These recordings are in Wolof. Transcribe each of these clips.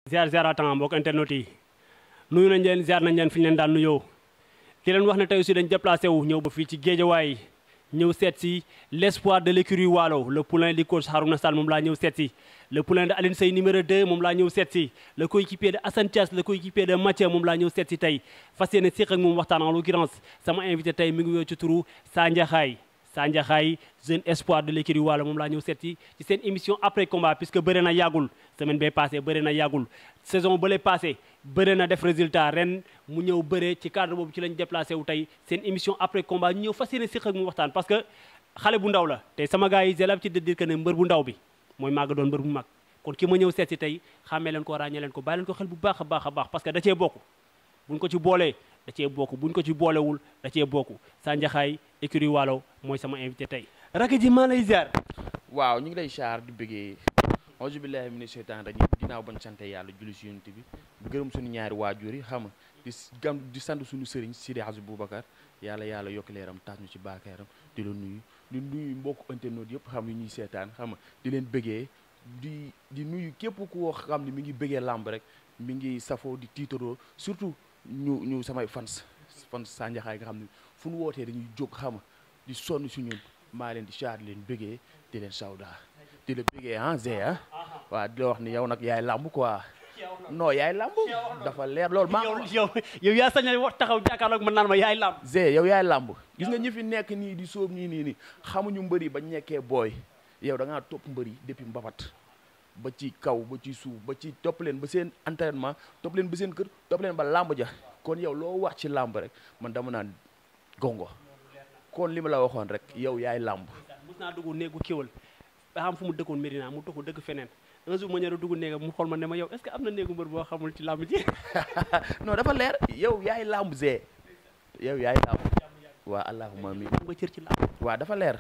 ziar ziaratan mbokk internet yi nuyu nañ leen ziar nañ leen fi ñu leen daan nuyoo di leen wax ne tey aussi dañ déplacé wu ñëw ba fii ci géejawaay ñëw seet si l'espoir de l'écurie Waalo le poulain du coach Harouna Sall moom laa ñëw seet si le poulain de Aline Sey numéro 2 moom laa ñëw seet si le coéquipier de Assane Thiass le coéquipier de Mathieu moom laa ñëw seet si tey fas yéene séq ak moom waxtaan en l'occurrence sama invité tey mi ngi woo ci turu Sandiaxaay Sandiaxaay jeune espoir de l'écurie Waalo moom laa ñëw seet si ci seen émission après combat puisque bëre na yàggul semaine bee passé bëre na yàggul saison bële passé bëre na def résultat ren mu ñëw bëre ci cadre boobu ci lañ déplacé wu tey seen émission après combat ñu ñëw fas yéene séq ak mu waxtaan parce que xale bu ndaw la te sama gars yi j'ai l'habitude de dire que ne mbër bu ndaw bi mooy màgg doon mbër bu mag kon ki ma ñëw seet si tey xàmmee leen ko ràññee leen ko bàyyi leen ko xel bu baax a baax a baax parce que da cee bokk buñ ko ci boolee da cee bokk buñ ko ci boolewul da cee bokk Sandiaxaay écurie Waalo mooy sama invité tey rakk ji maa lay ziar waaw ñu ngi lay char di bëggee auzu billahi mina sheytaan rajim ginnaaw bañ sante yàlla julli si yonent bi bu gërëm suñu ñaari waajur yi xam nga di gam di sant suñu sëriñ Sidi Hadj Boubacar yàlla yàlla yokk leeram taas ñu ci baakaaram di la nuyu di nuyu mbokk internet yëpp xam ni ñuy seetaan xam nga di leen bëggee di di nuyu képp ku xam ne mi ngi bëggee làmb rek mi ngi safoo di tiitaroo surtout ñu ñu samay fans fans Sandiaxaay nga xam ne fu nu wootee dañuy jóg xam nga di sonn si ñun maa leen di char di leen bëggee di leen sawda di la bëggee ah Zé ah waaw di la wax ni yow nag yaay làmb quoi non yaay làmb dafa leer loolu maa yow yow yaa sañ a wax taxaw jàkkaarloog man naan ma yaay làmb Zé yow yaay làmb gis nga ñi fi nekk nii di sóob nii nii nii xamuñu mbëri ba nekkee booy yow da ngaa topp mbëri depuis mbapat ba ci kaw ba ci suuf ba ci topp leen ba seen entraînement topp leen ba seen kër topp leen ba làmb ja kon yow loo wax ci làmb rek man dama naan gongo kon li ma la waxoon rek yow yaay làmb mos naa dugg néegu kéwal ba xam fu mu dëkkoon Médina mu toxu dëkk feneen un jour ma ñëw dugg néegam mu xool ma ne ma yow est-ce que am na néegu mbër boo xamul ci làmb ji non dafa leer yow yaay làmb Zé yow yaay làmb waa allahumma mi nga cër ci làmb waa dafa leer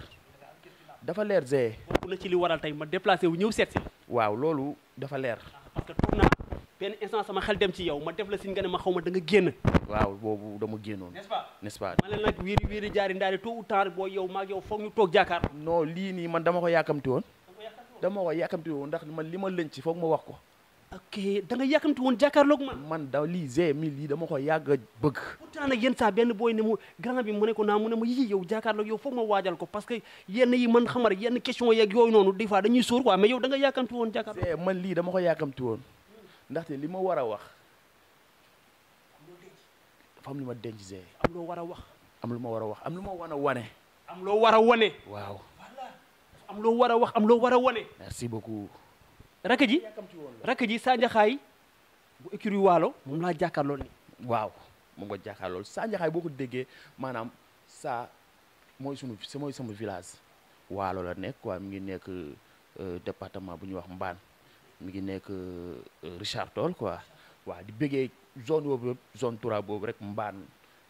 dafa leer Zé bokk na ci li waral tey ma déplacé wu ñëw seet si waaw loolu dafa leer parce que toog naa benn instant sama xel dem ci yow ma def la si nga ne ma xaw ma da nga génn waaw boobu dama génnoon n'est-ce pas n'est-ce pas ma leen nag wiiri wiiri jaari ndaari tôt ou tard boo yow maag yow foog ñu toog jaakaar non lii nii man dama ko yàkkamti woon dama ko yàkkamti woon ndax man li ma lëñ ci foog ma wax ko ok da nga yàkkamti woon jàkkaarloog man man da lii Zé mi lii dama ko yàgg a bëgg pourtant nag yenn saa benn booy ne mu grand bi mu ne ko naa mu ne ma yii yow jàkkaarloog yow foog ma waajal ko parce que yenn yi man xamar yenn question yeeg yooyu noonu des fois dañuy sóor quoi mais yow da nga yàkkamti woon jàkkaarloog Zé man lii dama ko yàkkamti woon ndaxte li ma war a wax dafa am lu ma denc Zé am loo war a wax am lu ma war a wax am lu ma war a wane am loo war a wane waaw am loo war a wax am loo war a wane merci beaucoup rakk ji rakk ji Sandiaxaay bu écurie Waalo moom laa jàkkaarloo ni waaw moom nga jàkkaar loolu Sandiaxaay boo ko déggee maanaam saa mooy sunu mooy sama village waalo la nekk quoi mi ngi nekk département bu ñuy wax Mbaan mi ngi nekk Richard Toll quoi waaw di bëggee zone boobu yëpp zone Toura boobu rek Mbaan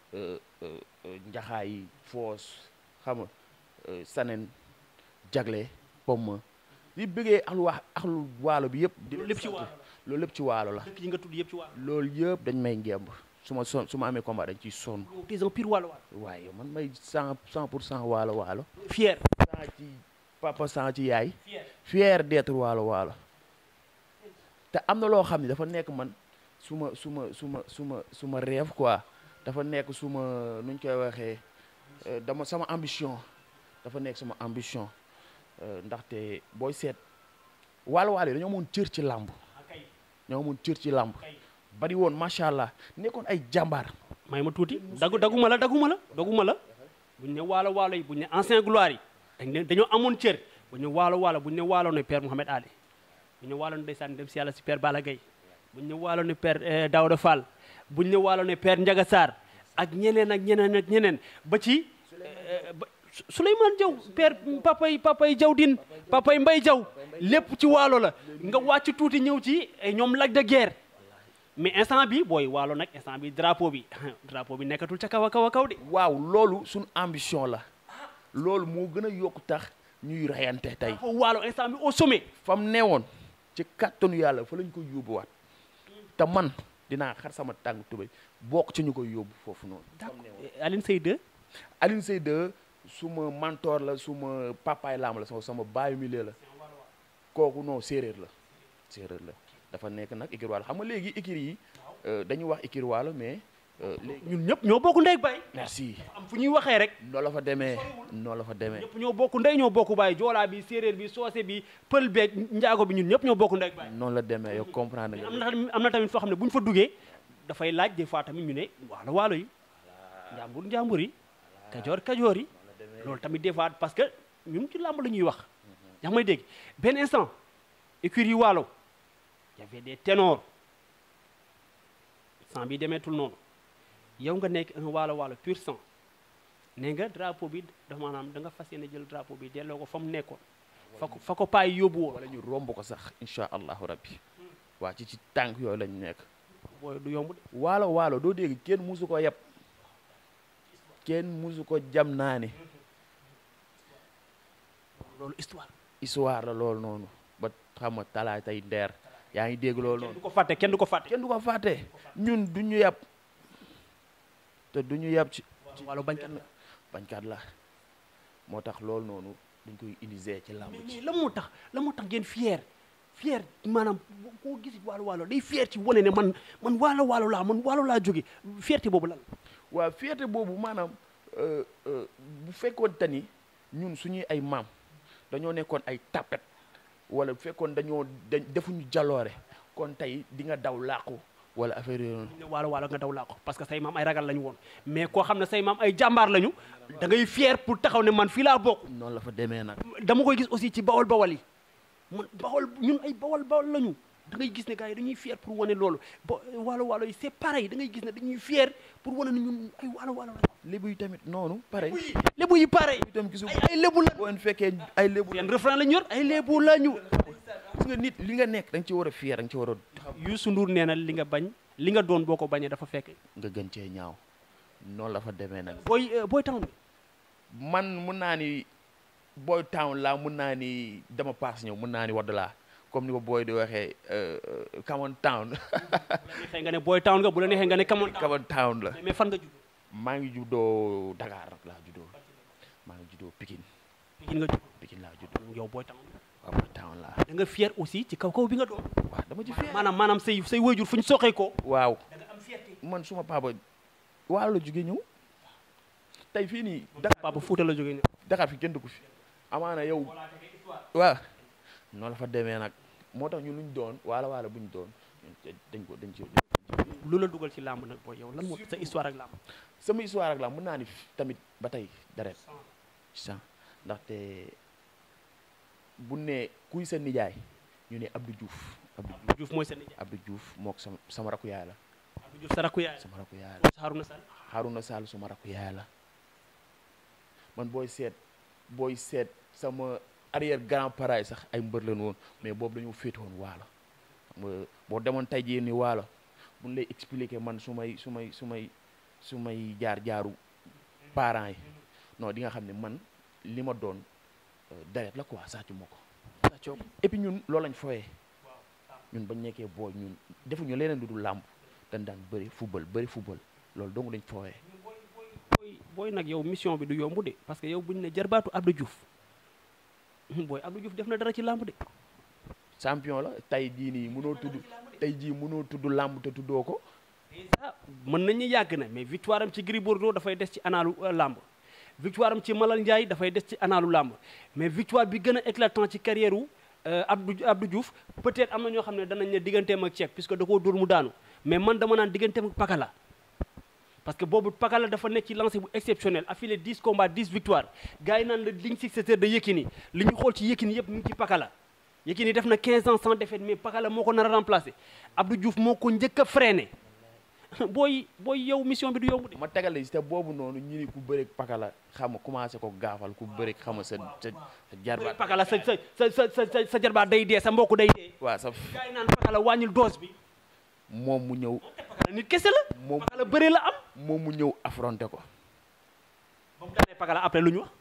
Njaxaay Foos xam nga Sanen Jagle Pomme di bëggee axlu wax axlu waalo bi yëpp di loolu lépp ci waalo loolu lépp ci waalo la dëkk yi nga tudd yëpp ci Waalo loolu yëpp dañ may ngemb su ma son su ma amee combat dañ ciy sonn yow t'es un pire Waalo Waalo waaye yow man may cent cent pour cent waalo waalo fier cent ci papa cent ci yaay fier fier d'être waalo waalo te am na loo xam ne dafa nekk man su ma su ma su ma su ma su ma rêve quoi dafa nekk su ma nuñ koy waxee dama sama ambition dafa nekk sama ambition ndaxte booy seet waalo waalo yi dañoo amoon cër ci làmb kay ñoo amoon cër ci làmb kay bari woon macha allah nekkoon ay jàmbaar may ma tuuti dagu daguma la daguma la daguma la buñ ne waalo waalo yi buñ ne ancien gloire yi dañ ne dañoo amoon cër buñ ne waalo waalo buñ ne waalo ne père Mouhamed Ali buñ ne waalo ne ndeysaan dem si yàlla si père Balla Gaye buñ ne waalo ne père Daouda Fall buñ ne waalo ne père Ndiaga Sarr ak ñeneen ak ñeneen ak ñeneen ba ci ba Souleymane Diaw père papay papay Diaw din papay Mbay Diaw lépp ci waalo la nga wàcc tuuti ñëw ci ñoom Lac de Guerre mais instant bi booy waalo nag instant bi drapeau bi drapeau bi nekkatul ca kaw a kaw a kaw de waaw loolu suñu ambition la loolu moo gën a yokku tax ñuy rayante tey drapeau waalo instant bi au sommet fam neewoon ci kàttanu yàlla fa lañ koy yóbbuwaat te man dinaa xar sama tàng tubéy bokk ci ñu koy yóbbu foofu noonu Aline Seye 2 Alioune Seye 2 suma mentor la suma papaay laam la sama sama baayu milieu la kooku non séeréer la séeréer la dafa nekk nag écurie Waalo xam nga léegi écurie yi euh, dañuy wax écurie Waalo mais euh, léegi ñun ñëpp ñoo bokk ndey ak baay merci am fu ñuy waxee rek noonu la fa demee noonu la fa demee ñëpp ñoo bokk ndey ñoo bokk baay joolaa bi séeréer bi soose bi pël beeg njaago bi ñun ñëpp ñoo bokk ndey ak baay noonu la demee yow comprendre nga am na tamit am na tamit foo xam ne bu ñu fa duggee dafay laaj des fois tamit ñu ne waalo waalo yi njàmbur njàmbur yi kajoor kajoor yi loolu tamit des fois parce que ñun ci làmb la ñuy wax yaa ngi may dégg benn instant écurie yi waalo y avait des ténors sang bi demeetul noonu yow nga nekk un waalo waalo pur sang nee nga drapeau bi dafa maanaam da nga fas yéene jël drapeau bi delloo ko fa mu nekkoon fa ko fa ko paay yóbbu woon wala ñu romb ko sax incha allahu rabbi waa ci ci tànk yooyu lañu nekk booy du yomb de waalo waalo doo dégg kenn musu ko yeb kenn musu ko jam naa ni loolu histoire histoire la loolu noonu ba xam nga talaay tey ndeer yaa ngi dégg loolu kenn noonu du ko fàtte kenn du ko fàtte kenn du ko fàtte ñun du ñu yeb te du ñu yeb ci wala bañkat la bañkat la moo tax loolu noonu dañ koy utiliser ci làmb mais ci mais la moo tax la moo tax ngeen fier fier maanaam boo- koo gis waalo waalo day fier ci wane ne man man waalo waalo laa man waalo laa jóge fierté boobu lan waaw fierté boobu maanaam euh, euh, bu fekkoon te ni ñun suñuy ay maam dañoo nekkoon ay tapet wala bu fekkoon dañoo dañ defuñu jaloore kon tey di nga daw làqu wala affaire yooyu noonu ne waalo waalo nga daw laa ko parce que say maam ay ragal lañu woon mais koo xam ne say maam ay jàmbaar lañu da ngay fier pour taxaw ne man fii laa bokk noonu la fa demee nag dama koy gis aussi ci bawol bawol yi man bawol ñun ay bawol bawol lañu da ngay gis ne gars yi dañuy fier pour wane loolu ba waalo waalo yi c'est pareil da ngay gis ne dañuy fier pour wane ne ñun ay waalo waalo lañu lébu yi tamit noonu pare lébu yi pareil itam gisu ay ay lébu la boo leen fekkee ay lébu seen refrain lañu yor ay lébu lañu gis nga nit li nga nekk da nga ci war a fier da nga ci war a Youssou Ndour nee na li nga bañ li nga doon boo ko bañee dafa fekk nga gën cee ñaaw noonu la fa demee nag booy booy town bi man mun naa ni boy town laa mun naa ni dama paas ñëw mun naa ni wadd laa comme ni ko booy di waxee come on town neexee nga ne booy town nga bu la neexee nga ne kamoon come on town la mais fan nga judd maa ngi juddoo Dakar nag laa juddoo maa ngi juddoo Pikine Pikine nga judd Pikine laa juddoo yow booy town waaw boy town laa da nga fier aussi ci kaw kaw bi nga doon waaw dama ci fier maanaam maanaam say say waajur fu ñu soxee ko waaw da nga am fierté man suma papa waalo la jóge ñëw tey fii nii Dakar papa Fuuta la jógee ñëw Dakar fi kenn dëkku fi amaana yow waaw noonu la fa demee nag moo tax ñun luñ doon waala waala buñ doon ñun dañ ko dañ ci lu la dugal ci làmb nag booy yow lan moo sa histoire ak làmb sama histoire ak la mën naa ni tamit ba tey deret sang ndaxte bu ne kuy sa nijaay ñu ne Abdou Diouf Abdou Diouf Diouf mooy sa nijaay Abdou Diouf mook sama sama rakku yaay la Abdou Diouf sa rakku yaay sama rakku yaay la mooy sa Haruna Sall Haruna Sall suma rakku yaay la man booy seet booy seet sama arrière grand parent sax ay mbër lañu woon mais boobu dañoo féete woon waalo xam nga boo demoon tey jii ni waalo buñ lay expliquer man su may su may su may su may jaar jaaru parents yi non di nga xam ne man li ma doon euh, deret la quoi sàccu ma ko sa coob et puis ñun loolu lañ fooyee ñun bañ nekkee booy ñun defuñu leneen lu dul làmb dañ daan bëri football bëri football loolu dong lañ fooyee booy booy nag yow mission bi du yomb de parce que yow buñu ne jarbaatu Abdou Diouf booy Abdou Diouf def na dara ci làmb de champion la tey jii nii mënoo tudd tey jii mënoo tudd làmb te tuddoo ko déjà mën nañu yàgg na mais victoire am ci Gris Bordeaux dafay des ci anaalu euh, làmb victoire am ci Malal Ndiaye dafay des ci anaalu làmb mais victoire bi gën a éclatant ci carrière wu euh, Abdou Abdou Diouf peut-être am na ñoo xam ne danañ ne digganteem ak Cheikh puisque da koo dóor mu daanu mais man dama naan digganteem ak Pakala parce que boobu Pakala dafa nekk ci lancé bu exceptionnel affilé 10 combats 10 victoires gars yi naan la ligne successeur de Yekini li ñu xool ci Yekini yëpp mu ngi ci Pakala Yekini def na 15 ans sans défaite mais Pakala moo ko nar a remplacé Abdou Diouf moo ko njëkk a freiné booy booy yow mission bi du yomb de. ma tegale si te boobu noonu ñu ni ku bëreeg pakala xam nga commencé ko gaafal ku bëreeg xam nga sa sa sa jarbaat Pakala sa sa sa sa sa sa jarbaat day dee sa mbokk day dee. waaw sa gars yi naan Pakala wàññil dose bi. moom mu ñëw Pakala nit kese la. moom Pakala bëre la am. moom mu ñëw affronté ko ba mu daanee Pakala après lu ñu wax.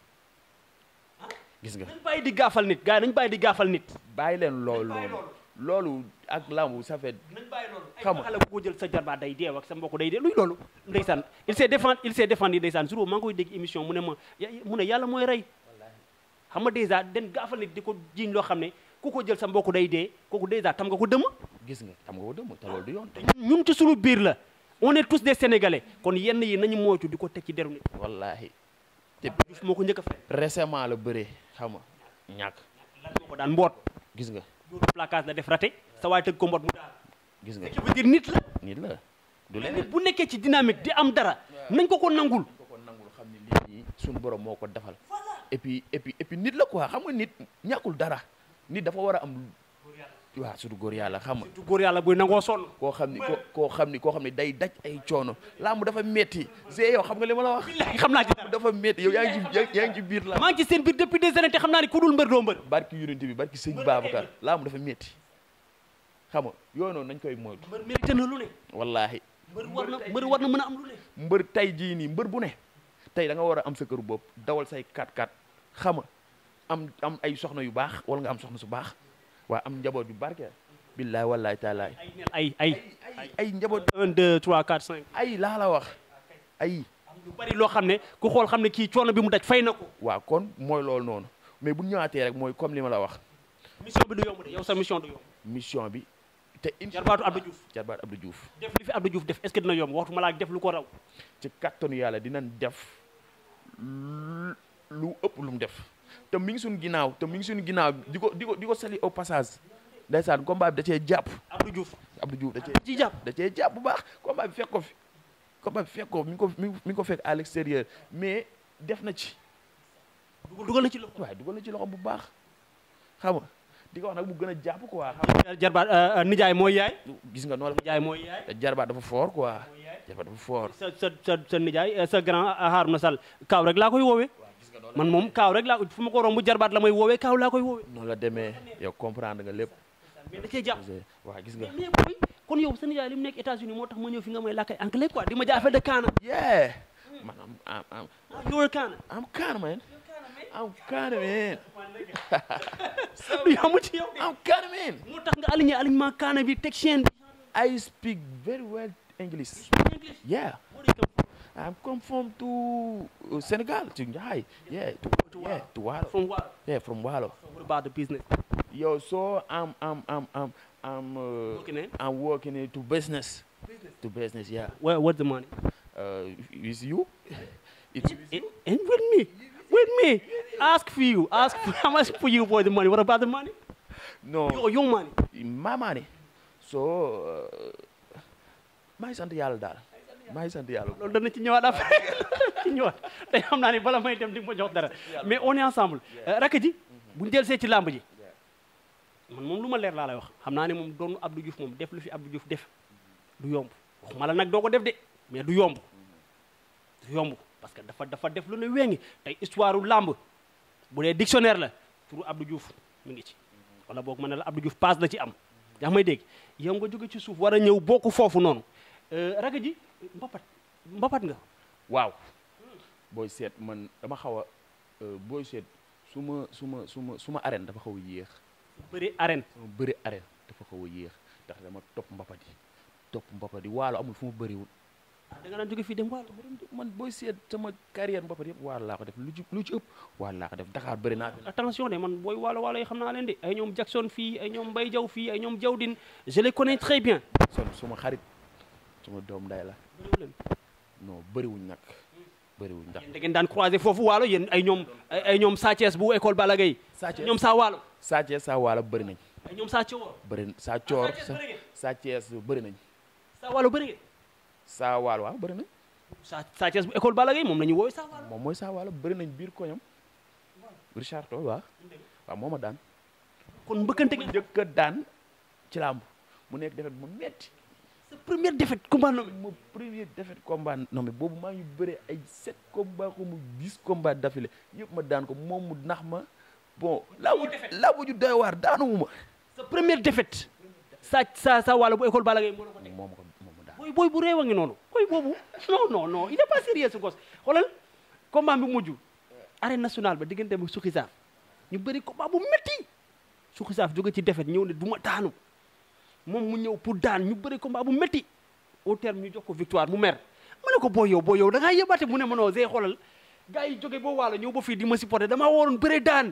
gis nga nañ bàyyi di gaafal nit gars yi nañ bàyyi di gaafal nit. bàyyi leen loolu bàyyi noonu loolu ak lambu ça fait nañ bàyyi loolu. ay Xam nga. Pakala bu ko jël sa jarbaat day dee ak sa mbokk day dee luy loolu. ndeysaan il s'est défendu il s'est défendu ndeysaan jour boobu maa ngi koy dégg émission mu ne ma ya- mu ne yàlla mooy rey. xam nga dèjà den gaafal nit di ko jiiñ loo xam ne ku ko jël sa mbokk day dee kooku dèjà tam nga ko dëmm. gis nga xam nga ko dëmm te loolu du yoon ñun ci suñu biir la on est tous des sénégalais kon yenn yi nañu moytu di ko teg ci deru nit wallaahi te Diouf moo ko njëkk a fay récemment la bëree xam nga ñàkk lan moo ko daan mboot gis nga loolu placage la def raté sa waay tëgg ko mboot mu daal gis nga qui veut dire nit la nit la du nit leneen bu nekkee ci dynamique di am dara nañ ko ko nangul ko ko nangul xam ne lii nii suñu borom moo ko defal et puis et puis et puis nit la quoi xam nga nit ñàkkul dara nit dafa war a am waaw surtout góor yàlla xam nga du góor yàlla buy nangoo sonn koo xam ni koo koo xam ni koo xam ni day daj ay coono làmb dafa metti see yow xam nga li ma la wax billahi xam naa ci dara dafa metti yow yaa ngi ci yaa- yaa ngi ci biir la maa ngi ci seen biir depuis des années te xam naa ni ku dul mbër doo mbër barki yonent bi barki sëñ Babacar làmb dafa metti xam nga yooyu noonu nañ koy moytu mbër mérité na lu ne wallaahi mbër war na mbër war na mën a am lu ne mbër tey jii nii mbër bu ne tey da nga war a am sa kër bopp dawal say 4x4 xam nga am am ay soxna yu baax wala nga am soxna su baax waa am njaboot yu barke billaay wallaay taalaay ay nel ay ay ay ay njaboot 1 2 3 4 5 ay laa la wax ay lu bari loo xam ne ku xool xam ne kii coono bi mu daj fay na ko waaw kon mooy loolu noonu mais bu ñu ñëwaatee rek mooy comme li ma la wax mission bi du yomb de yow sa mission du yomb mission bi te incha jarbaatu Abdou Diouf jarbaat Abdou Diouf def li fi Abdou Diouf def est-ce que dina yomb waxtu ma laa def lu ko raw ci kattanu yàlla dinañ def lu lu ëpp lu mu def te mi ngi suñu ginnaaw te mi ngi suñu ginnaaw di ko di ko di ko sali au passage ndeysaan combat bi da cee jàpp Abdou Diouf Abdou Diouf da cee ci jàpp da cee jàpp bu baax combat bi fekk ko fi combat bi fekk ko mi ngi ko mi ngi ko fekk à l'extérieur mais def na ci dugal dugal na ci loxo waaye dugal na ci loxo bu baax xam nga di ko wax nag mu gën a jàpp quoi xam jarbaat nijaay mooy yaay nga gis nga noonu nijaay mooy yaay la jarbaat dafa fort quoi mooy yaay jarbaat dafa fort sa sa sa sa nijaay sa grand Harouna Sall kaaw rek laa koy woowee man moom kaaw rek laa fu ma ko romb jarbaat la may woowee kaaw laa koy woowee noonu la demee yow comprendre nga lépp mais da cee jàpp waaw gis nga mais booy kon yow sa nijaay li mu nekk États-Unis moo tax ma ñëw fi nga may làkk ay anglais quoi di ma jaay affaire de kaana yeah man am am am ah yow kaana I'm kind of man I'm kind of man du yamu ci yow I'm kind of man moo tax nga aligné alignement kaana bi teg chaîne bi I speak very well English English yeah Where do you come from? I'm come from to uh, Senegal to Njai yeah to, To yeah to Walo from what yeah from Walo so what about the business yo so I'm I'm I'm I'm I'm uh, Working in? I'm working into business to business yeah where what's the money uh is you it's with and, and with me with me ask for you ask for how much for you for the money what about the money no your your money my money so uh, maa ngi sant yàlla daal maa ngi sant yàlla loolu dana ci ñëwaat après ci ñëwaat tey xam naa ne bala may dem di nga ma jox dara mais on est ensemble rakk ji buñu del see ci làmb ji man moom lu ma leer laa lay wax xam naa ne moom doonu Abdou Diouf moom def lu fi Abdou Diouf def du yomb waxuma la nag doo ko def de mais du yomb du yomb parce que dafa dafa def lu ne wéngi tey histoire u làmb bu dee dictionnaire la turu Abdou Diouf mi ngi ci wala boog ma ne la Abdou Diouf passe la ci am yaa may dégg yow nga jóge ci suuf war a ñëw bokk foofu noonu rakk ji mbapat mbapat nga waaw booy seet man dama xaw a booy seet su ma su ma su ma su ma arène dafa xaw a yéex bëri arène sama bëri arène dafa xaw a yéex ndax dama topp mbapat yi topp mbapat yi waalo amul fu mu bëriwul da nga daan jóge fii dem waalo man booy seet sama carrière mbapat yëpp waalo laa ko def lu ci lu ci ëpp waalo laa ko def Dakar bëri naa fi nag attention de man booy waalo waalo yi xam naa leen de ay ñoom Jackson fii ay ñoom Mbaye Diaw fii ay ñoom Diawdin je les connais très bien son suma xarit suma doom nday la bëriwu leen non bëriwuñ nag bëriwuñ ndax yéen da ngeen daan croiser foofu waalo yéen ay ñoom ay ay ñoom Sa Thiès bu école Balla Gaye Sa Thiès ñoom saa waalo Sa Thiès saa waalo bëri nañ ay ñoom saa Thior bëri saa coor Sa Thiès sa bëri ngeen Sa Thiès bëri nañ saa waalo bëri ngeen saa waalo waaw bëri nañ Sa Sa Thiès bu école Balla Gaye moom la ñuy woowee saa waalo moom mooy saa waalo bëri nañ biir koñam Richard Toll waaw waaw moo ma daan kon mbëkkante ngeen njëkk a daan ci làmb mu nekk defet bu metti sa première défaite combat nommé ma premier défaite combat non mais boobu maa ngi bëre ay sept combat ko mu dix combat d'affilée yëpp ma daan ko moom mu nax ma bon laabu laabu ju doy waar daanuwu ma sa première défaite sa sa sa waalo bu école Balla Gaye moo la ko teg moom ko moom mu daan booy booy bu réew a ngi noonu booy boobu non non non il est pas sérieux ce gosse xoolal combat bi mujj arène nationale ba diggante ak Suxi Saaf ñu bëri combat bu métti Suxi Saaf jóge ci défaite ñëw ne du ma daanu moom mu ñëw pour daan ñu bëri combat bu métti au terme ñu jox ko victoire mu mer ma ne ko booy yow booy yow da ngaa yëbaate mu ne ma noo see xoolal gars yi jóge boo waalo ñëw ba fii di ma supporté damaa waroon bëre daan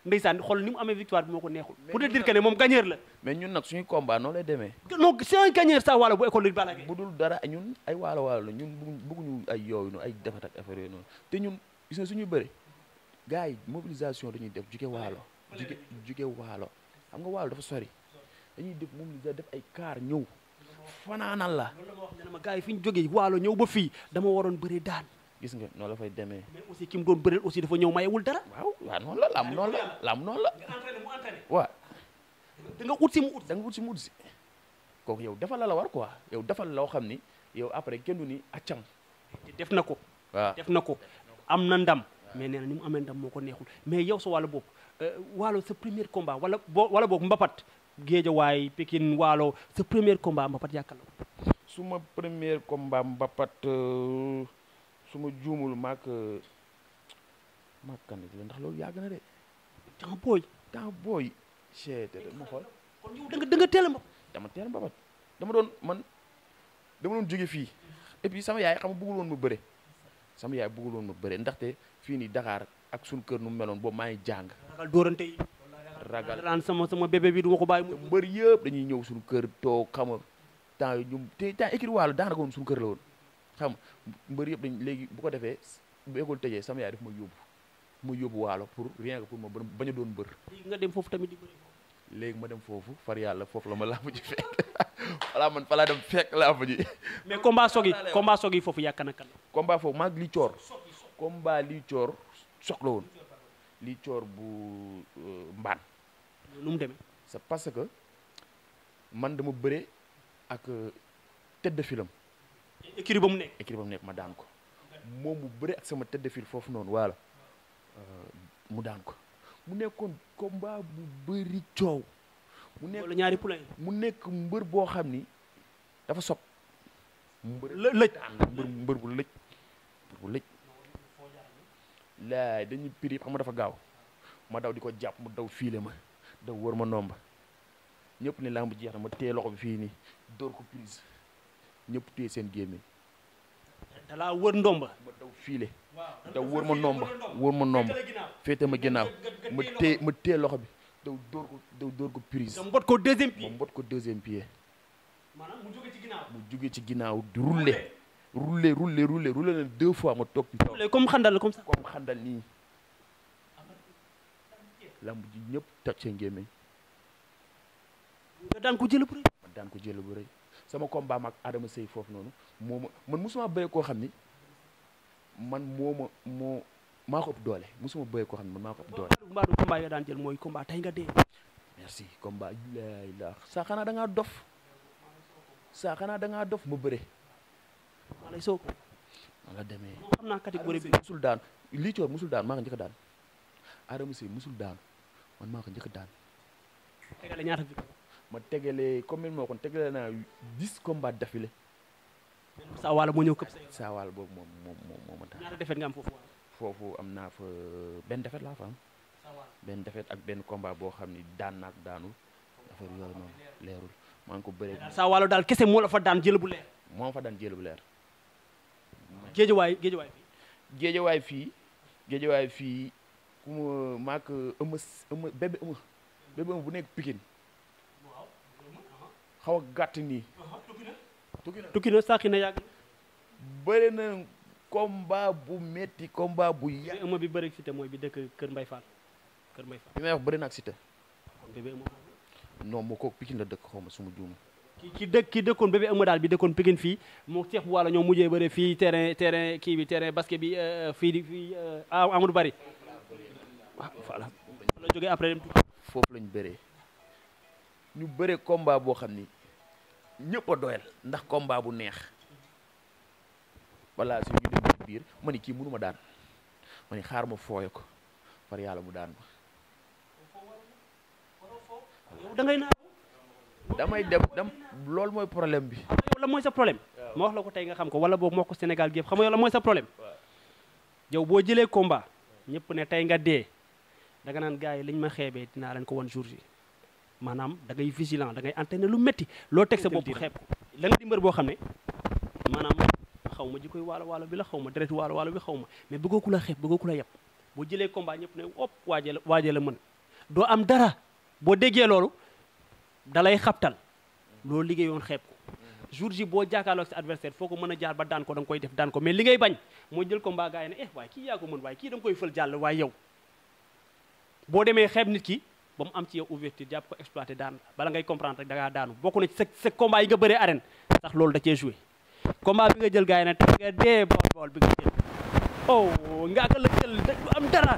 ndeysaan xool ni mu amee victoire bi moo ko neexul Mais pour te ñun dire nag- que ne moom gagneur la mais ñun nag suñu combat noonu lay demee non c'est un gagneur sa wàlla bu école de Balla Gaye bu dul dara ñun ay waalo waalo la ñun bëgguñ bëgguñu ay yooyu noonu ay defat ak affaire yooyu noonu te ñun gis nga suñu bëri gars yi mobilisation dañuy def juge waalo juge juge waalo xam nga waalo dafa sori dañuy def mobilisation def ay kaar ñëw fanaanal la loolu la ma wax ne ma gars yi fi ñu jógee waalo ñëw ba fii dama waroon bëri daan gis nga noonu la fay demee mais aussi ki mu doon bëreel aussi dafa ñëw mayewul dara waaw waaw noonu la lam noonu la lam noonu la nga entraîné mu entraîné waaw da nga ut si mu ut da nga wut si mu wut si kooku yow defal la la war quoi yow defal loo xam ni yow après kenn du ni accam def na ko waaw def na ko am na ndam mais nee na ni mu amee ndam moo ko neexul mais yow sa wàllu bopp waalo sa premier combat wala boo wala boog mbapat géejawaay Pikine waalo sa premier combat mbapat yàkkal la ko suma premier combat mbapat euh, su ma juumul maak euh, maak kan la ndax loolu yàgg na de temps booy temps booy cheete de ma xool kon yow da nga da nga teel a mbapat dama teel mbapat dama doon man dama doon jóge fii et puis sama yaay xam nga bëggul woon ma bëre sama yaay bëggul woon ma bëre ndaxte fii nii Dakar ak suñu kër nu mu meloon boobu maa ngi jàng ragal dóorante yi ragal daan sama sama bébé bi du ma ko bàyyi mu mbër yëpp dañuy ñëw suñu kër toog xam nga temps yi ñu te temps écrit wàllu daanaka woon suñu kër la woon xam nga mbër yëpp dañ léegi bu ko defee bu école tëjee sama yaay daf ma yóbbu ma yóbbu waalo pour rien que pour ma ba- bañ a doon mbër léegi nga dem foofu tamit di bëri léegi ma dem foofu far yàlla foofu la ma làmb ji fekk voilà man fa laa dem fekk làmb ji mais combat soog yi combat soog yi foofu yàkk na kan la combat foofu maag li coor combat li coor soxla woon li coor bu euh, mbaan nu mu demee c'est parce que man dama bëre ak euh, tête de filam écurie ba mu nekk équipe ba mu nekk ma daan ko moom mu bëre ak sama tête de file foofu noonu waala mu daan ko mu nekkoon combat bu bëri coow mu nekk wala ñaari poulain mu nekk mbër boo xam ni dafa sob mbër lë lëj daan mbër mbër bu lëj mbër bu lëj laay dañuy piri xam nga dafa gaaw ma daw di ko jàpp mu daw fiile ma daw wër ma nomba ñëpp ne lamb jeex na ma téye loxo bi fii nii dóor ko prise ñëpp téye seen gémmiñ dalaa wër ndomba ma daw fiile daw wër ma nomba wër ma nomba féete ma ginnaaw ma téye ma téye loxo bi daw dóor ko daw dóor ko prise nga mbot ko deuxième ma pied mbot ko deuxième pied maanaam mu jóge ci ginnaaw mu jóge ci ginnaaw di rouler rouler rouler rouler rouler na deux fois ma toog ci kaw comme xandal comme ça comme xandal nii lamb ji ñëpp toj seen gémmiñ nga daan ko jël pour ma daan ko jël bu rëy sama combat mag Adama Sey foofu noonu moo ma man musuma bëre koo xam ni man moo ma moo maa ko ëpp doole musuma bëre koo xam ni man maa ko ëpp doole mbaadu combat yoo daan jël mooy combat tey nga dee merci combat laa ilaa saa xanaa da ngaa dof saa xanaa da ngaa dof ma bëre maa lay soog ma la demee moom xam naa catégorie bi musul daan lii coor musul daan maa ko njëkk a daan Adama Sey musul daan man maa ko njëkk a daan tegale ñaata victoire ma tegale comme moo kon tegale naa dix combats d'affilée sa wàlla moo ñëw këpp say saa waal boobu moom moom moom moo ma daan ñaata defet nga am foofu wàll foofu am naa fa benn defet laa fa am sa wàll benn defet ak benn combat boo xam ni daan naak daanul affaire yooyu noonu leerul maa ngi ko bëree sa wàllu daal kese moo la fa daan jël bu leer moo fa daan jël bu leer géejawaay géejawaay bi géejawaay fii géejawaay fii ku ma maak ëma ëma bébé ëma bébé ëma bu nekk Pikine xaw a gàtt nii tukki na tukki na sàqi na yàgg bëri na combat bu metti combat bu yàgg ëmma bi bëri cité mooy bi dëkk Kër Mbay Fall Kër Mbay Fall bi may wax bëri na ak Siteu kon bébé ëmma non moo kooku Pikine la dëkk xaw ma suma juuma ki ki dëkk ki dëkkoon bébé ëmma daal bi dëkkoon Pikine fii moo Cheikh bu wàlla ñoo mujjee bëre fii terrain terrain kii bi terrain basket bi euh, fii di fii euh, ah Amadou Bari waaw voilà la jógee après dem tukki foofu lañ bëree ñu bëree combat boo xam ni ñëpp a doyal ndax combat bu neex voilà su ñu dem ci biir ma ni kii mënuma daan ma ni xaar ma fooye ko far yàlla mu daan ma yow da ngay naa damay dem dem loolu mooy problème bi yow la mooy sa problème ma wax la ko tey nga xam ko wala boobu moo ko Sénégal gi yëpp xam nga yow la mooy sa problème yow boo jëlee combat ñëpp ne tey nga dee da nga naan gars yi liñ ma xeebee dinaa leen ko wan jour yi maanaam da ngay vigilant da ngay entraîner lu métti loo teg sa bopp xeeb ko la nga di mbër boo xam ne maanaam xaw ma ji koy waalo waalo bi la xaw ma deretu waalo waalo bi xaw ma mais bëggoo ku la xeeb bëggoo ku la yeb boo jëlee combat ñëpp ne op waajee la waajee la mën doo am dara boo déggee loolu dalay xabtal loolu liggéeyoon xeeb ko jour ji boo jàkkaarloog sa adversaire foo ko mën a jaar ba daan ko da nga koy def daan ko mais li ngay bañ moo jël combat gars yi ne eh waaye kii yaa ko mën waaye kii da nga koy fël jàll waaye yow boo demee xeeb nit ki ba mu am ci yow ouverture jàpp ko exploité daan bala ngay comprendre rek da ngaa daanu bokk na ci sa sa combat yi nga bëree arène sax loolu da cee joué combat bi nga jël gars yi ne te nga dee bool bool bi nga jël oh nga ka la jël da du am dara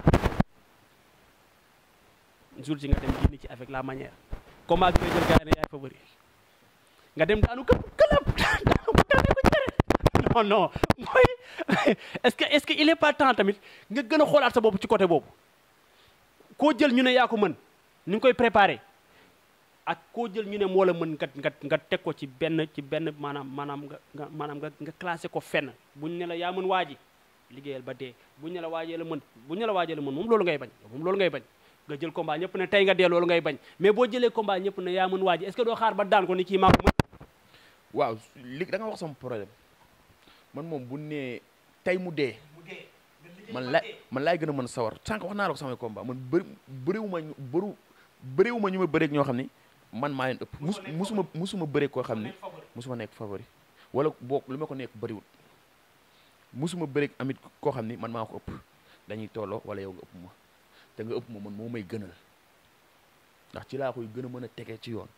jour ji nga dem génn ci avec la manière combat bi nga jël gars yi ne yaay favori nga dem daanu këpp këlëb daanu ko daanu ko jëre non non mooy est-ce que est-ce que il est pas temps tamit nga gën a xoolaat sa bopp ci côté boobu koo jël ñu ne yaa ko mën ni nga koy préparé ak koo jël ñu ne moo la mën nga nga nga teg ko ci benn ci benn maanaam maanaam nga nga maanaam nga nga classé ko fenn buñ ne la yaa mën waa ji liggéeyal ba dee buñ ne la waajee la mën buñ ne la waajee la mën moom loolu ngay bañ moom loolu ngay bañ nga jël combat ñëpp ne tey nga dee loolu ngay bañ mais boo jëlee combat ñëpp ne yaa mën waa ji est-ce que doo xaar ba daan ko ni kii maa ko mën waaw li da nga wax sama problème man moom bu nee tey mu dee man la man laay gën a mën sawar sànq wax naa la ko samay combat man bëri bëriwuma ñu bëru bëriwuma ñu ma bëreeg ñoo xam ni man maa leen ëpp mus musuma musuma bëreeg koo xam ni musuma nekk favori wala boog lu ma ko nekk bëriwul musuma bëreeg amit koo xam ni man maa ko ëpp dañuy tolloo wala yow nga ëpp ma te nga ëpp ma man moo may gënal ndax ci laa koy gën a mën a tegee ci yoon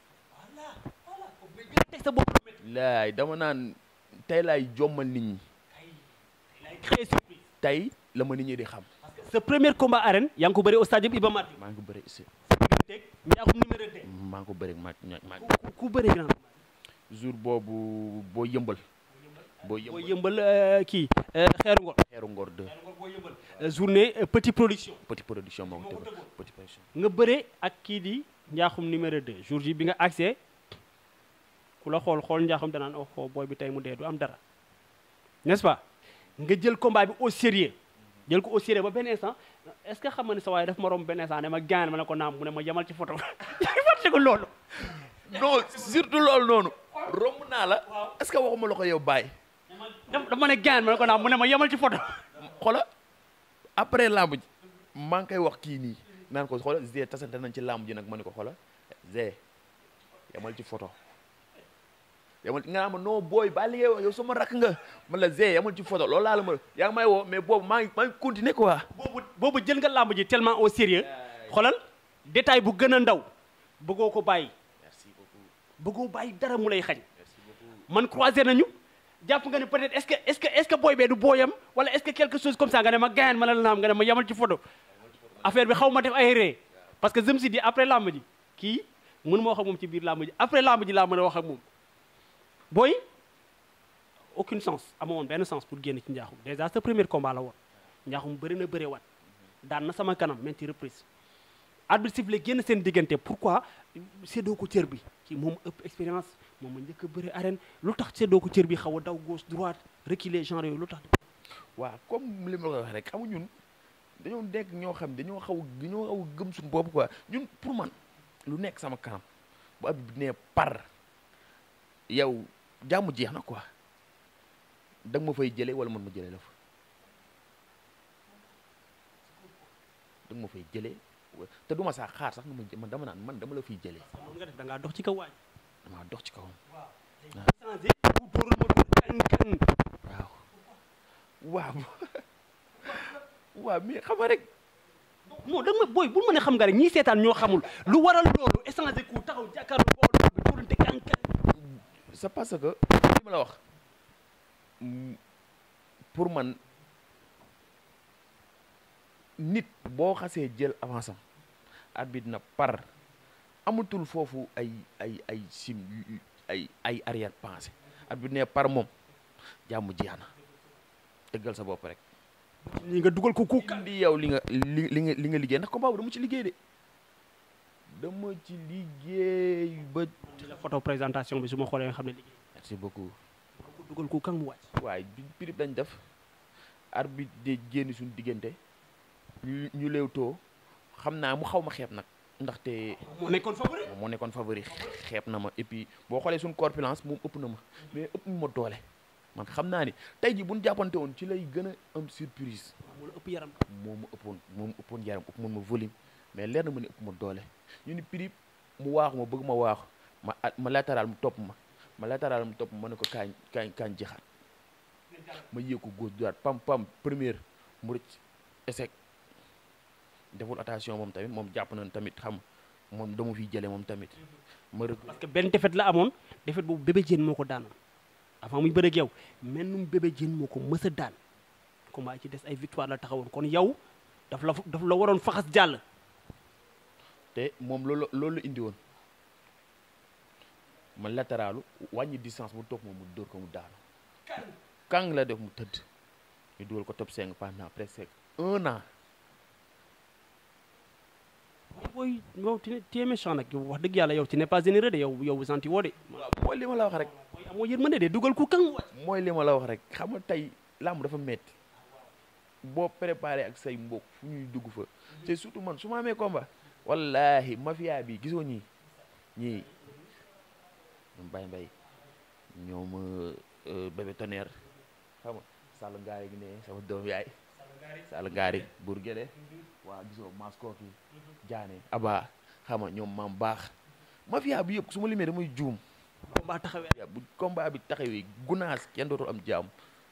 teg sa bopp laay dama naan tey laay jommal nit ñi très surprise tey la ma nit ñi di xam sa premier combat arène yaa ngi ko bëri au stade Iba Mar Diop maa ngi ko bëri ici teg njaaxum numéro 2 maa ngi ko bëri ma ma ku ku bëri grand jour boobu boo yëmbal boo boo yëmbal yëmbal euh, kii euh, xeeru ngor xeeru ngor 2 Euh, journée euh, petit production petit production moo ko tëgg petit production nga bëre ak kii di njaaxum numéro 2 jour ji bi nga accès ku la xool xool njaaxum danaan oh oh booy bi tey mu dee du am dara n'est-ce pas nga jël combat bi au sérieux jël ko au sérieux ba benn instant est-ce que xam nga ne sa waaye daf ma romb benn instant ne ma gaan ma ne ko naam mu ne ma yemal ci photo yaa ngi fàtte ko loolu non surtout loolu noonu romb naa la est-ce que waxuma la ko yow bàyyi daf daf ma ne gaan ma ne ko naam mu ne ma yemal ci photo xola après lamb ji maa ngi koy wax kii nii naan ko xola Zé tasante nañ ci lamb ji nag ma ne ko xola Zé yamal ci photo yamal nga naa ma non booy ba li ngay wax yow sama rakk nga man la Zé yamal ci photo loolu laa la ma yaa ngi may woo mais boobu maa ngi maa ngi continuer quoi boobu boobu jël nga làmb ji tellement au sérieux xoolal détail bu gën a ndaw bëggoo ko bàyyi merci beaucoup bëggoo bàyyi dara mu lay xañ merci beaucoup man croisé nañu jàpp nga ne peut-être est-ce que est-ce que est-ce que booy bee du booyam wala est-ce que quelque chose comme ça nga ne ma gaañ ma la naam nga ne ma yamal ci photo affaire bi xaw ma def ay ree parce que je me suis dit après làmb ji kii mën ma wax ak moom ci biir làmb ji après làmb ji laa mën a wax ak moom booy aucune sens amoon benn sens pour génn ci njaaxum déjà sa premier combat la woon njaaxum bëri na bëre wat daan na sama kanam même ci reprise arbitre sifflé génn seen diggante pourquoi séddoo ko cër bi ci moom ëpp expérience moom ma njëkk a bëri arène lu tax séddoo ko cër bi xaw a daw gauche droite reculer genre yooyu lu tax waaw comme li ma la ko waxee rek xamu ñun dañoo nekk ñoo xam dañoo xaw dañoo xaw a gëm suñu bopp quoi ñun pour man lu nekk sama kanam bu ab bi nee par yow jàmm jeex na quoi da nga ma fay jëlee wala man ma jëlee la fa da nga ma fay jëlee wa- te du ma saa xaar sax nga ma jë- man dama naan man dama la fiy jëlee moom nga def da ngaa dox ci kaw waaj damaa dox ci kawam changé bu dóorul ma dóor kan kan waaw waaw waaw mais xam nga rek non da nga ma booy bul ma ne xam nga rek ñii seetaan ñoo xamul lu waral loolu échanger ku taxaw jàkkaarloo bool bi dóorante kan kan c'est parce que li ma la wax mm, pour man nit boo xasee jël avance am arbitre na par amatul foofu ay ay ay sim yu- yu- ay ay arrière pensée arbitre ne par moom jàmm jeex na dëggal sa bopp rek ñi nga dugal ko ku kan indi yow li nga li li nga li nga liggéey ndax combat bu dama ci liggéey de dama ci liggéey ba la photo présentation bi su ma xoolee nga xam ne liggéey merci beaucoup ko dugal ku kan mu wàcc waaye bi pirip dañ def arbitre de génn suñu diggante ñu ñu léewtoo xam naa mu xaw ma xeeb nag ndaxte moo nekkoon favori moom moo nekkoon favori xeeb na ma et puis boo xoolee suñu corpulence moom ëpp na ma mais ëpp ma doole man xam naa ni tey ji bu ñu jàppante woon ci lay gën a am surprise moo la ëpp yaram moo ma ëppoon moo ma ëppoon yaram ëpp moon ma volume mais leer na ma ne ëpp ma doole ñu ni prix mu waaxu ma bëgg ma waaxu ma ma latéral mu topp ma ma latéral mu topp ma ma ne ko kaañ kaañ kaañ jixaat ma yéeg ko góor droite pam pam première mu rëcc échec deful attention moom tamit moom jàpp nañ tamit xam moom dama fiy jële moom tamit ma rëgg parce que benn defet la amoon defet boobu bébé jeen moo ko daanoon avant muy bëreeg yow mel num bébé jeen moo ko mës a daan combat yi ci des ay victoire la taxawoon kon yow daf la daf la waroon faxas jàll te moom loolu loolu la indi woon ma latéralu wàññi distance mu topp moom mu dóor ko mu daanu kàng la def mu tëdd ñu dugal ko top 5 pendant presque un an booy yow tu es méchant nag yow wax dëgg yàlla yow tu n'es pas généreux de yow yow gentil woo de waaw mooy li ma la wax rek booy amoo yërmande de dugal ku kang wàcc mooy li ma la wax rek xam nga tey làmb dafa metti boo préparé ak say mbokk fu ñuy dugg fa te surtout man su ma amee combat wallahi mafia bi gisoo ñii ñii ñoom Baye Mbaye ñoom bébé tonnerre xam nga Sall ngaari gi ne sama doom yaay Sall ngaari buur gele waa gisoo maskooki jaane aba xam nga ñoom maam baax mafia bi yëpp su ma limee damay juum combat taxawee ya bu combat bi taxawee gunaas kenn dootul am jaam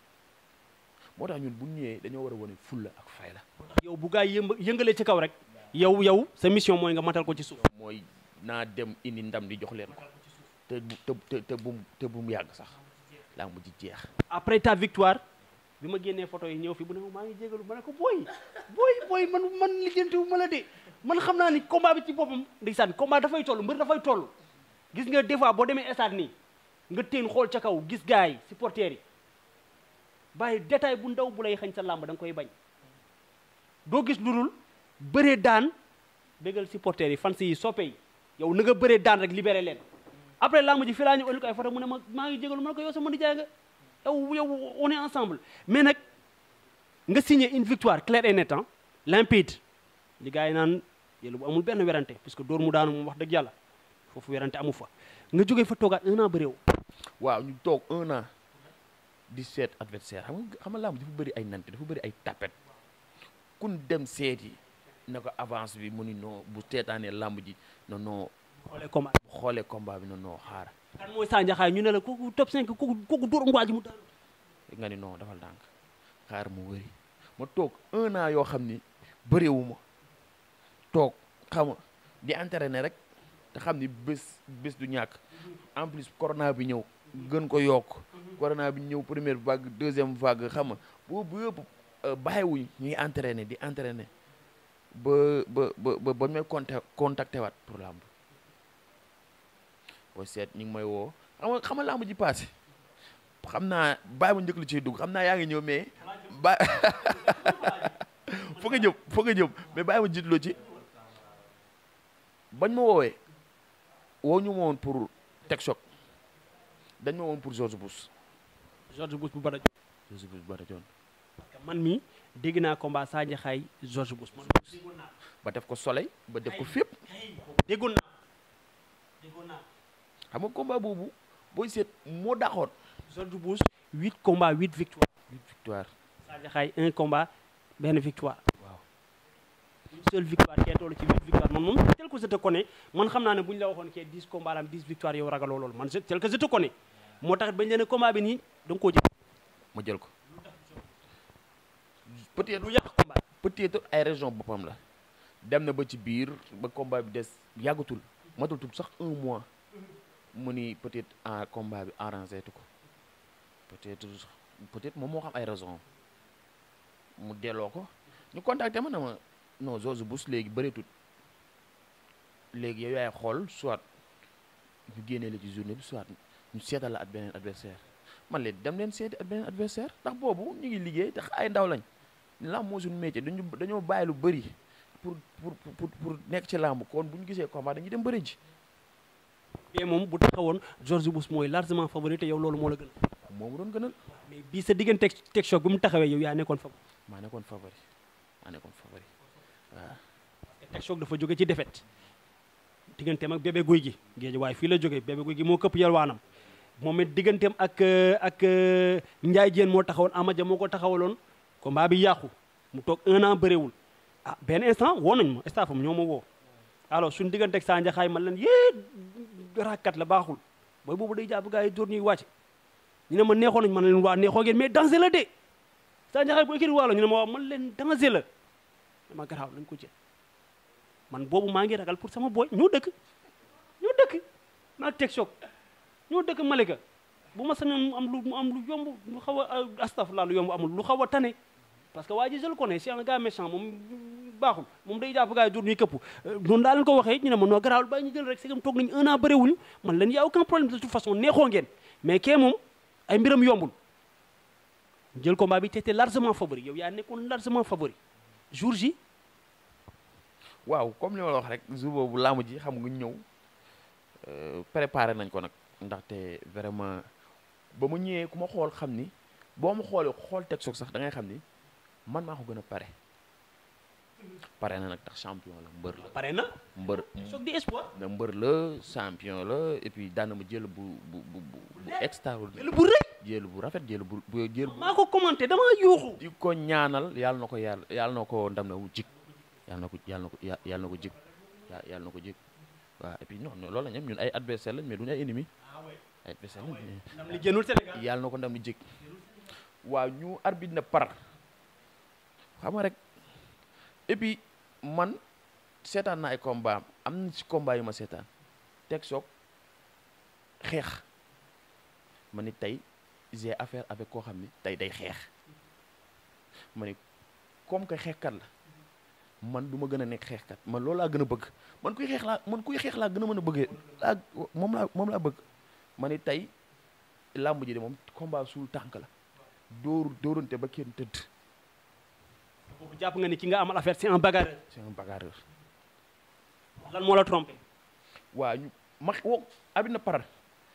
moo tax ñun bu ñëwee dañoo war a wane fulla ak fayda yow bu gaay yëmb yëngalee ci kaw rek yow yow sa mission mooy nga matal ko ci suuf mooy naa dem indi ndam di jox leen ko te bu te te te bu te bu mu yàgg sax laa mu ci jeex après ta victoire bi ma génnee photo yi ñëw fi bu ne ma maa ngi jégalu ma ne ko booy booy booy man man lijjanti wu ma la de man xam naa ni combat bi ci boppam ndeysaan combat dafay toll mbër dafay toll gis nga des fois boo demee stade nii nga teen xool ca kaw gis gars yi supporters yi bàyyi détail bu ndaw bu lay xañ sa làmb da nga koy bañ doo gis lu dul bëree daan bégal supporters yi fans yi soppe yi yow na nga bëree daan rek libéré leen après làmb ji fi laa ñu ëllëg ay photo mu ne ma maa ngi jégalu ma ne ko yow sama nijaay nga yow yow on est ensemble mais nag nga signé une victoire claire et nette hein, limpide li gars yi naan yéen bu amul benn werante parce que dóor mu daanu moom wax dëgg yàlla foofu werante amu fa nga jógee fa toogaat un an ba réew waaw ñu toog un an di seet adversaire xam nga xam nga làmb dafa bëri ay nante dafa bëri ay tapet kun dem seeti na ko avance bi mu ni non bu seetaanee làmb ji non non xoolee combat bu xoolee combat bi non non xaar kan mooy Sa Ndiakhate ñu ne la kooku top 5 kooku kooku dóor ngwaa ji mu daanu nga ni non dafal ndànk xaar mu wëri ma toog un an yoo xam ni bëriwuma toog xam nga di entraîner rek te xam ni bés bés du ñàkk en plus corona bi ñëw gën ko yokk corona bi ñëw première vague deuxième vague xam nga boobu yëpp bàyyiwuñ ñuy entraîner di entraîner ba ba ba ba may contact contacté waat pour làmb boo seet ñu ngi may woo xam nga xam nga làmb ji passé xam naa bàyyi ma njëkk lu ciy dugg xam naa yaa ngi ñëw mais ba foog nga jëm foog nga jëm mais bàyyi ma jiitloo ci bañ ma woowee woo ñu ma woon pour teg choc dañ ma woon pour George Bush George Bush bu bada George Bush ba rajoon parce que man mi dégg naa combat Sa Ndiakhate George Bush man déggoon naa ba def ko soleil ba def ko fépp déggoon naa déggoon naa xam nga combat boobu booy seet moo daxoon George Bush huit combats huit victoires huit victoire Sa Ndiakhate un combat benn victoire waaw une seule victoire kee toll ci huit victoire man moom tel que je te connais man xam naa ne bu ñu la waxoon kee dix combats la am dix victoire yow ragaloo loolu man je- tel que je te connais moo tax bañ leen ne combat bi nii da nga koo jël ma jël ko peut-être lu yàq combat peut-être ay région boppam la dem na ba ci biir ba combat bi des yàggatul matatul sax un mois mu ni peut-être en combat bi arrangé tu ko peut-être peut-être moom moo xam ay raison mu delloo ko ñu contacté ma na ma non George Bush léegi bëreetut léegi yow yaay xool soit ñu génnee la ci journée bi soit ñu seetal la at beneen adversaire man leen dem leen seeti at beneen adversaire ndax boobu ñu ngi liggéey te ay ndaw lañ làmb moo suñu métier dañu dañoo bàyyi lu bëri pour pour pour pour nekk ci làmb kon bu ñu gisee combat dañuy dem bëri ji mais moom bu taxawoon George Bush mooy largement favori te yow loolu moo la gën moomu doon gënal mais bii sa diggante teg teg choc bi mu taxawee yow yaa nekkoon favori maa nekkoon favori maa nekkoon favori waaw teg choc dafa jóge ci défaite digganteem ak bébé guy gi géej waaye fii la jógee bébé guy gi moo këpp yalwaanam moom it digganteem ak ak Ndiaye Diène moo taxawoon Amadia moo ko taxawaloon combat bi yàqu mu toog un an bëréwul ah benn instant woo nañ ma staffam ñoo ma woo alors suñu digganteeg saa njaxaay man leen yée rakat la baaxul booy boobu day jàpp gars yi dóor ñuy wàcc ñu ne ma neexoon nañ man leen waa neexoo ngeen mais danger la de saa njaxaay bu écrit waalo ñu ne ma waaw man leen danger la dama garaaw nañ ko jël man boobu maa ngi ragal pour sama booy ñoo dëkk ñoo dëkk maa teg choc ñoo dëkk Malika bu ma sañoon mu am lu mu am lu yomb lu xaw a astafurlah lu yomb amul lu xaw a tane parce que waa ji je le connais c'est un gars méchant moom baaxul moom day jàpp gars yi dur ñuy këpp noonu daa leen ko waxee ñu ne ma noo garaawul bàyyi ñu jël rek c'est comme toog nañu un an bëriwuñu man leen y a aucun problème de toute façon neexoo ngeen mais kee moom ay mbiram yombul jël combat bi t'étais largement favori yow yaa nekkoon largement favori jour ji waaw comme li ma la wax rek jour boobu laamu ji xam nga ñëw préparé nañ ko nag ndaxte vraiment ba mu ñëwee ku ma xool xam ni boo ma xoolee xool teg soog sax da ngay xam ni man maa ko gën a pare pare na nag tax champion la mbër la pare na mbër choc di espoir na mbër la champion la et puis daan na ma jël bu bu bu bu bu extraordinaire jël bu rëy jël bu rafet jël bu bu jël bu maa ko commenté dama yuuxu di ko ñaanal yàlla na ko yàlla yàlla na ko ndam na wu jik yàlla na ko yàlla na ko yàlla na ko jik yàlla na ko jik waaw et puis non non loolu la ñam ñun ay adversaire lañ mais duñu ay ennemi ay adversaire lañ ndam li génnul Sénégal yàlla na ko ndam li jik waaw ñu arbitre na par xam nga rek et puis man seetaan na ay combat am na ci combat yu ma seetaan teg soog xeex ma ni tey j'ai affaire avec koo xam ni tey day xeex ma ni comme que xeexkat la man du ma gën a nekk xeexkat man loolu laa gën a bëgg man kuy xeex laa man kuy xeex laa gën a mën a bëggee laa moom laa moom laa bëgg ma ni tey làmb ji de moom combat suul tànk la dóor dóorante ba kenn tëdd boobu jàpp nga ni ki nga amal affaire c'est un bagarreur c'est un bagarreur lan moo la trompé waa ñu ma woo abit na paral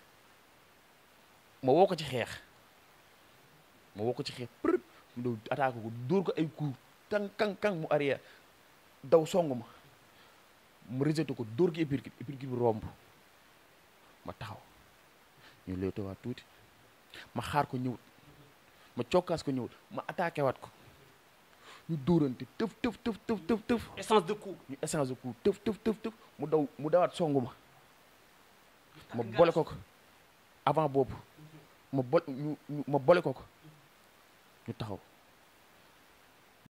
ma woo ko ci xeex ma woo ko ci xeex për mu daw attaque ko dóor ko ay coup kang kang kang mu arrière daw song ma mu rejeté ko dóor ko épirkit épirkit bi romb ma taxaw ñu léewte waat tuuti ma xaar ko ñëwut ma cokkaas ko ñëwut ma attaqué waat ko ñu dóorante tëf tëf tëf tëf tëf tëf essence de coup ñu échange de coup tëf tëf tëf tëf mu daw mu dawaat songu ma ma boole ko ko avant boobu ma bol ñu ñu ma boole ko ko ñu taxaw